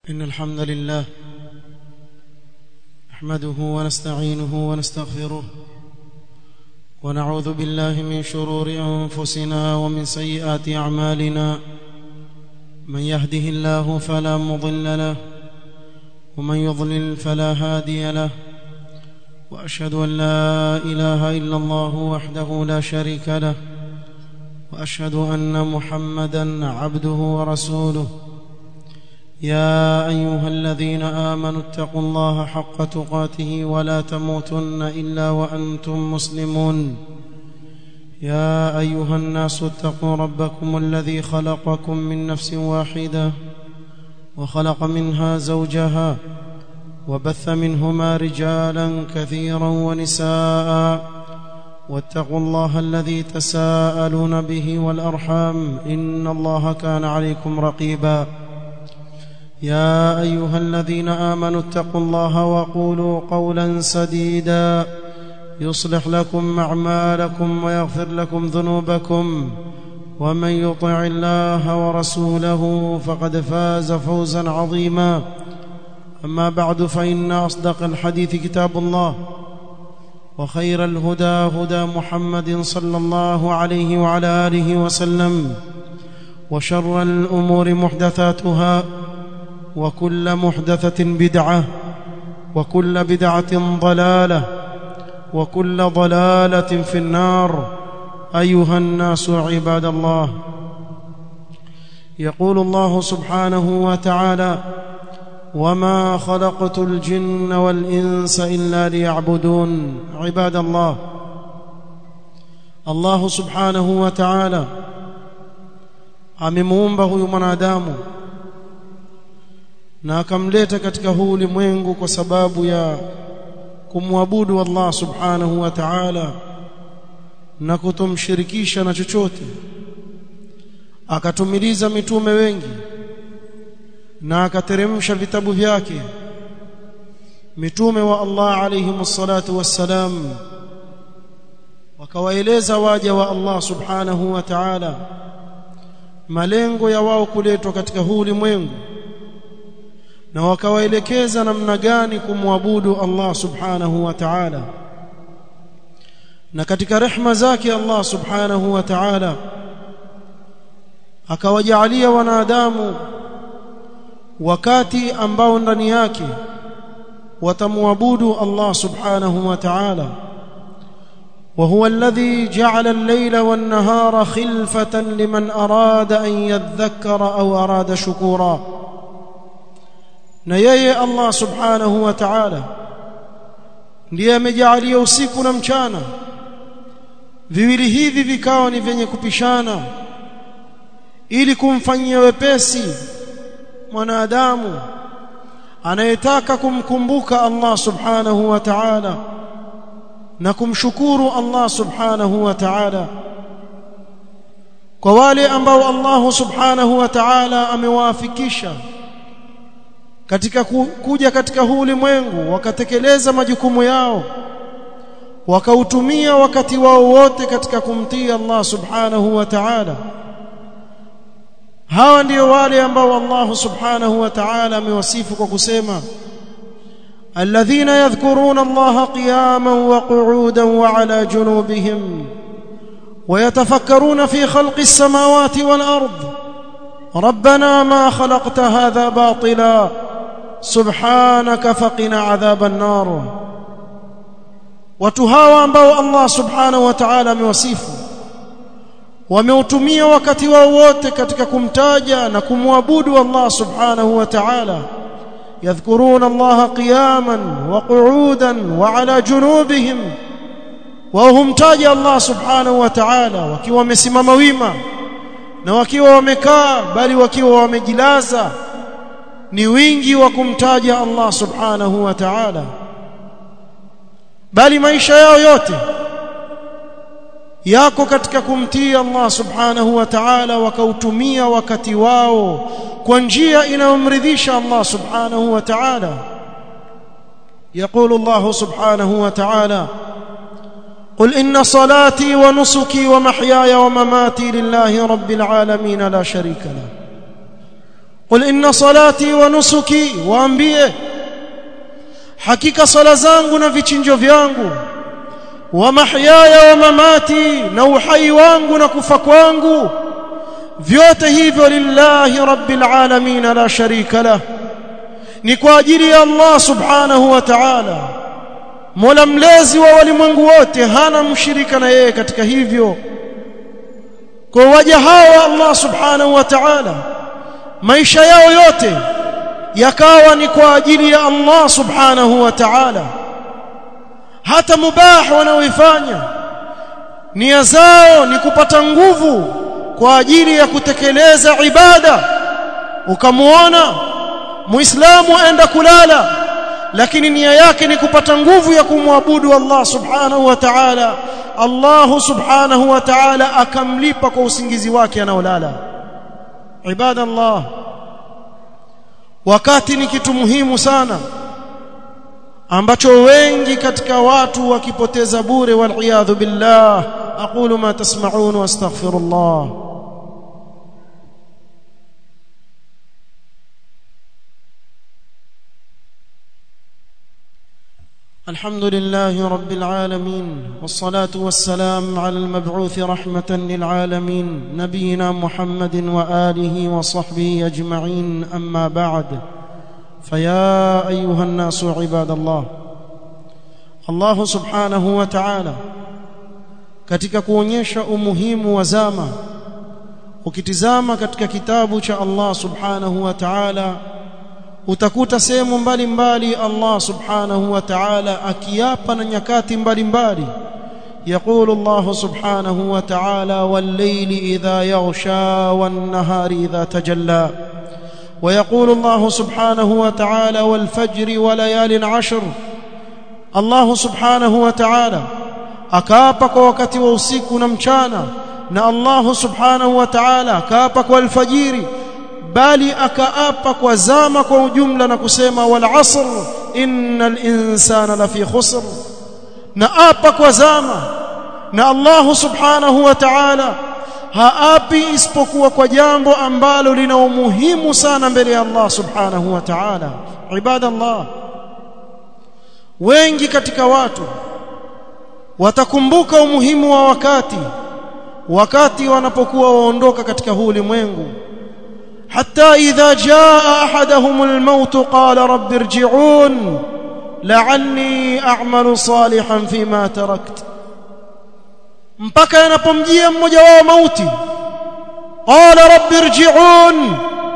إن الحمد لله نحمده ونستعينه ونستغفره ونعوذ بالله من شرور أنفسنا ومن سيئات أعمالنا من يهده الله فلا مضل له ومن يضلل فلا هادي له وأشهد أن لا إله إلا الله وحده لا شريك له وأشهد أن محمدا عبده ورسوله يا أيها الذين آمنوا اتقوا الله حق تقاته ولا تموتن إلا وأنتم مسلمون يا أيها الناس اتقوا ربكم الذي خلقكم من نفس واحدة وخلق منها زوجها وبث منهما رجالا كثيرا ونساء واتقوا الله الذي تساءلون به والأرحام إن الله كان عليكم رقيبا يا أيها الذين آمنوا اتقوا الله وقولوا قولا سديدا يصلح لكم أعمالكم ويغفر لكم ذنوبكم ومن يطع الله ورسوله فقد فاز فوزا عظيما أما بعد فإن أصدق الحديث كتاب الله وخير الهدى هدى محمد صلى الله عليه وعلى آله وسلم وشر الأمور محدثاتها وكل محدثة بدعة وكل بدعة ضلالة وكل ضلالة في النار أيها الناس عباد الله يقول الله سبحانه وتعالى وما خلقت الجن والإنس إلا ليعبدون عباد الله الله سبحانه وتعالى amemuumba huyu mwanadamu na akamleta katika huu ulimwengu kwa sababu ya kumwabudu Allah subhanahu wa ta'ala na kutomshirikisha na chochote akatumiliza mitume wengi na akateremsha vitabu vyake mitume wa Allah alayhi salatu wassalam wakawaeleza waja wa Allah subhanahu wa ta'ala malengo ya wao kuletwa katika huu ulimwengu na wakawaelekeza namna gani kumwabudu Allah subhanahu wa ta'ala na katika rehma zake Allah subhanahu wa ta'ala akawajalia wanadamu wakati ambao ndani yake watamwabudu Allah subhanahu wa ta'ala وهو الذي جعل الليل والنهار خلفة لمن أراد أن يذكر أو أراد شكورا na yeye Allah subhanahu wa ta'ala ndiye amejalia usiku na mchana viwili hivi vikawa ni vyenye kupishana ili kumfanyia wepesi mwanadamu anayetaka kumkumbuka Allah subhanahu wa ta'ala na kumshukuru Allah subhanahu wa ta'ala kwa wale ambao Allah subhanahu wa ta'ala amewafikisha katika kuja katika huu ulimwengu wakatekeleza majukumu yao wakautumia wakati wao wote katika kumtii Allah subhanahu wa ta'ala hawa ndio wale ambao Allah subhanahu wa ta'ala amewasifu kwa kusema alladhina yadhkuruna Allah qiyaman wa qu'udan wa ala junubihim ويتفكرون في خلق السماوات والأرض ربنا ما خلقت هذا باطلا سبحانك فقنا عذاب النار watu hawa ambao Allah subhanahu wa ta'ala amewasifu wameutumia wakati wao wote katika kumtaja na kumwabudu Allah subhanahu wa ta'ala yadhkuruna Allah qiyaman wa qu'udan wa ala junubihim wao humtaja Allah subhanahu wa ta'ala wakiwa wamesimama wima na wakiwa wamekaa bali wakiwa wamejilaza ni wingi wa kumtaja Allah subhanahu wa ta'ala bali maisha yao yote yako katika kumtii Allah subhanahu wa ta'ala wakautumia wakati wao kwa njia inayomridhisha Allah subhanahu wa ta'ala يقول الله سبحانه وتعالى قل إن صلاتي ونسكي ومحياي ومماتي لله رب العالمين لا شريك له qul inna salati wa nusuki waambie hakika sala zangu na vichinjo vyangu wa mahyaya wa mamati na uhai wangu na kufa kwangu vyote hivyo lillahi rabbil alamin la sharika lah ni kwa ajili ya Allah subhanahu wa ta'ala Mola mlezi wa walimwengu wote hana mshirika na yeye katika hivyo kwa waja hawa Allah subhanahu wa ta'ala maisha yao yote yakawa ni kwa ajili ya Allah subhanahu wa ta'ala hata mubah wanaoifanya nia zao ni kupata nguvu kwa ajili ya kutekeleza ibada ukamuona muislamu aenda kulala lakini nia yake ni kupata nguvu ya kumwabudu Allah subhanahu wa ta'ala Allah subhanahu wa ta'ala akamlipa kwa usingizi wake anaolala ibadallah wakati ni kitu muhimu sana ambacho wengi katika watu wakipoteza bure wal billah aqulu ma tasma'un wastaghfirullah الحمد لله رب العالمين والصلاة والسلام على المبعوث رحمة للعالمين نبينا محمد وآله وصحبه أجمعين أما بعد فيا أيها الناس عباد الله الله سبحانه وتعالى katika kuonyesha umuhimu wa zama ukitizama katika kitabu cha Allah subhanahu wa ta'ala utakuta sehemu mbalimbali Allah subhanahu wa ta'ala akiapa na nyakati mbalimbali يقول الله سبحانه وتعالى والليل إذا يغشى والنهار إذا تجلى ويقول الله سبحانه وتعالى والفجر وليال عشر الله سبحانه وتعالى akaapa kwa wakati wa usiku na mchana na Allah subhanahu wa ta'ala akaapa kwa alfajiri bali akaapa kwa zama kwa ujumla na kusema wal asr innal insana lafi khusr na apa kwa zama na Allah subhanahu wa ta'ala haapi isipokuwa kwa jambo ambalo lina umuhimu sana mbele ya Allah subhanahu wa ta'ala ibadallah wengi katika watu watakumbuka umuhimu wa wakati wakati wanapokuwa waondoka katika huu ulimwengu حتى إذا جاء أحدهم الموت قال رب ارجعون لعلي أعمل صالحا فيما تركت mpaka yanapomjia mmoja wao mauti qala rabbi irji'un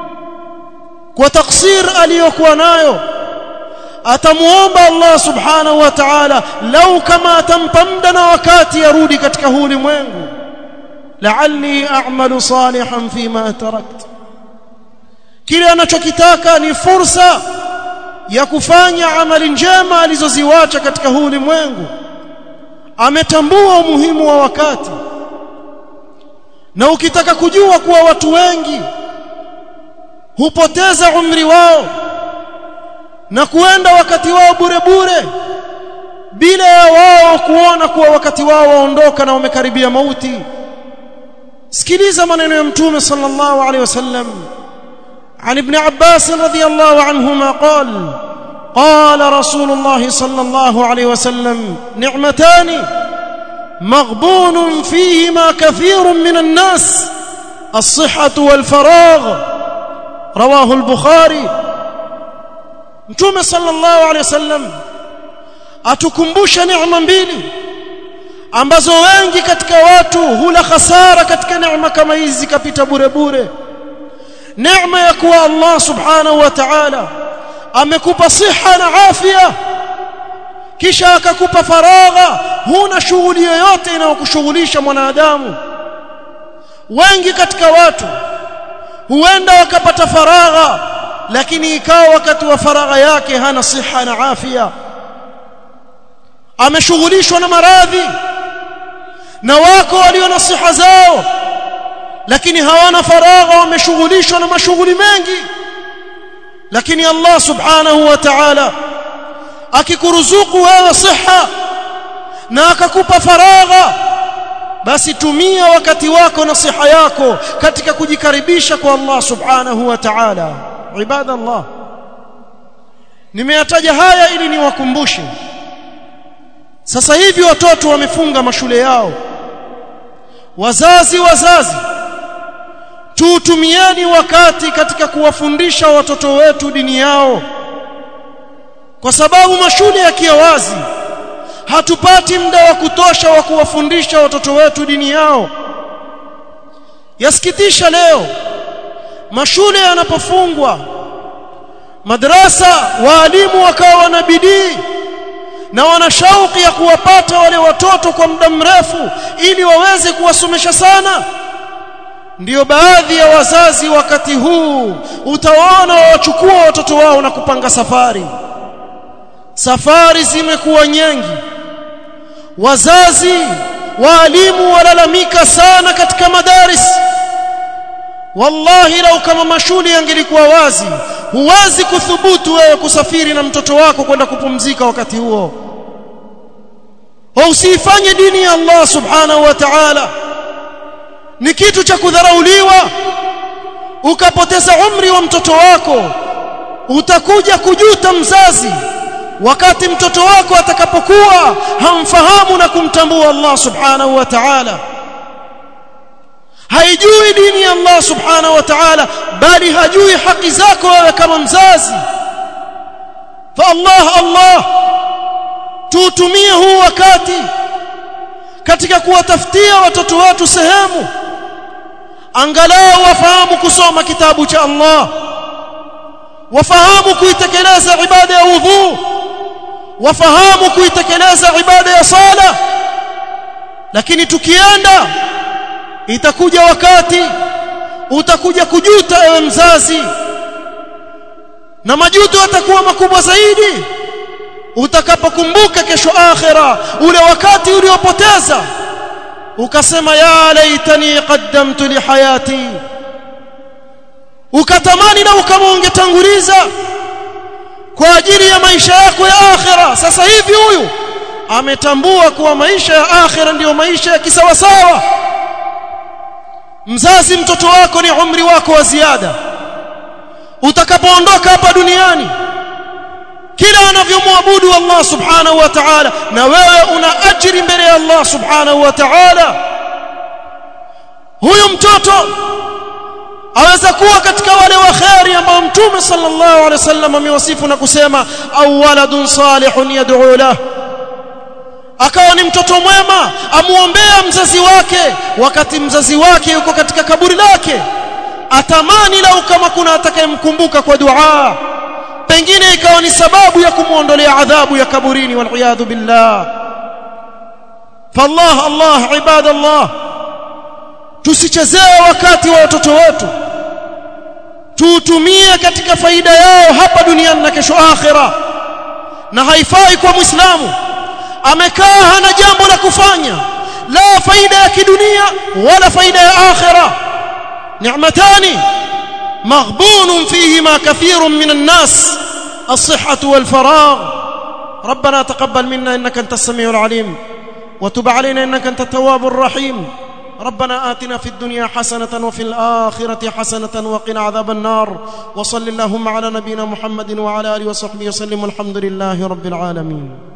kwa taksir aliyokuwa nayo atamuomba Allah subhanahu wa ta'ala lau kama atampa muda na wakati arudi katika huu ulimwengu la'alli a'malu salihan fima taraktu kile anachokitaka ni fursa ya kufanya amali njema alizoziwacha katika huu ulimwengu ametambua umuhimu wa wakati na ukitaka kujua kuwa watu wengi hupoteza umri wao na kuenda wakati wao bure bure bila ya wao kuona kuwa wakati wao waondoka na wamekaribia mauti sikiliza maneno ya mtume sallallahu alaihi wasallam عن ابن عباس رضي الله عنهما قال قال رسول الله صلى الله عليه وسلم نعمتان مغبون فيهما كثير من الناس الصحة والفراغ رواه البخاري متوم صلى الله عليه وسلم atukumbusha neema mbili ambazo wengi katika watu hula khasara katika neema kama hizi kapita bure bure neema ya kuwa Allah subhanahu wa ta'ala amekupa siha na afya kisha akakupa faragha huna shughuli yoyote inayokushughulisha mwanadamu wengi katika watu huenda wakapata faragha lakini ikawa wakati wa faragha yake hana siha na afya ameshughulishwa na maradhi na wako walio na siha zao lakini hawana faragha wameshughulishwa na mashughuli mengi lakini Allah subhanahu wa ta'ala akikuruzuku wewe siha na akakupa faragha basi tumia wakati wako na siha yako katika kujikaribisha kwa Allah subhanahu wa ta'ala ibadallah nimeyataja haya ili niwakumbushe sasa hivi watoto wamefunga mashule yao wazazi wazazi tutumieni wakati katika kuwafundisha watoto wetu dini yao kwa sababu mashule yakiwa wazi hatupati muda wa kutosha wa kuwafundisha watoto wetu dini yao yasikitisha leo mashule yanapofungwa madrasa waalimu wakawa na bidii na wana shauki ya kuwapata wale watoto kwa muda mrefu ili waweze kuwasomesha sana ndiyo baadhi ya wazazi wakati huu utawaona wachukua watoto wao na kupanga safari safari zimekuwa nyingi wazazi waalimu walalamika sana katika madaris wallahi lau kama mashule yangelikuwa wazi huwezi kuthubutu wewe kusafiri na mtoto wako kwenda kupumzika wakati huo usifanye dini ya Allah subhanahu wa ta'ala ni kitu cha kudharauliwa ukapoteza umri wa mtoto wako utakuja kujuta mzazi wakati mtoto wako atakapokuwa hamfahamu na kumtambua Allah subhanahu wa ta'ala haijui dini ya Allah subhanahu wa ta'ala bali hajui haki zako wewe kama mzazi fa Allah Allah tuutumie huu wakati katika kuwatafutia watoto wetu sehemu angalau wafahamu kusoma kitabu cha Allah wafahamu kuitekeleza ibada ya udhu wafahamu kuitekeleza ibada ya sala lakini tukienda itakuja wakati utakuja kujuta ewe mzazi na majuto yatakuwa makubwa zaidi utakapokumbuka kesho akhira ule wakati uliopoteza ukasema ya laitani qaddamtu li hayati ukatamani na kama ungetanguliza kwa ajili ya maisha yako ya akhira sasa hivi huyu ametambua kuwa maisha ya akhira ndiyo maisha ya kisawasawa mzazi mtoto wako ni umri wako wa ziada utakapoondoka hapa duniani kila anavyomwabudu Allah subhanahu wa ta'ala na wewe una ajiri mbele ya Allah subhanahu wa ta'ala huyu mtoto aweza kuwa katika wale wa khairi ambao mtume sallallahu alaihi wasallam amewasifu na kusema au waladun salihun yad'u lahu akawa ni mtoto mwema amuombea mzazi wake wakati mzazi wake yuko katika kaburi lake atamani lau kama kuna atakayemkumbuka kwa dua pengine ikawa ni sababu ya kumuondolea adhabu ya kaburini wal billah fallah Allah ibadallah tusichezee wakati wa watoto wetu tuutumie katika faida yao hapa duniani na kesho akhira na haifai kwa muislamu amekaa hana jambo la kufanya la faida ya kidunia wala faida ya akhira ni'matani maghbun fihima kathirun minan nas الصحة والفراغ ربنا تقبل منا إنك أنت السميع العليم وتب علينا إنك أنت التواب الرحيم ربنا آتنا في الدنيا حسنة وفي الآخرة حسنة وقنا عذاب النار وصل اللهم على نبينا محمد وعلى آله وصحبه وسلم والحمد لله رب العالمين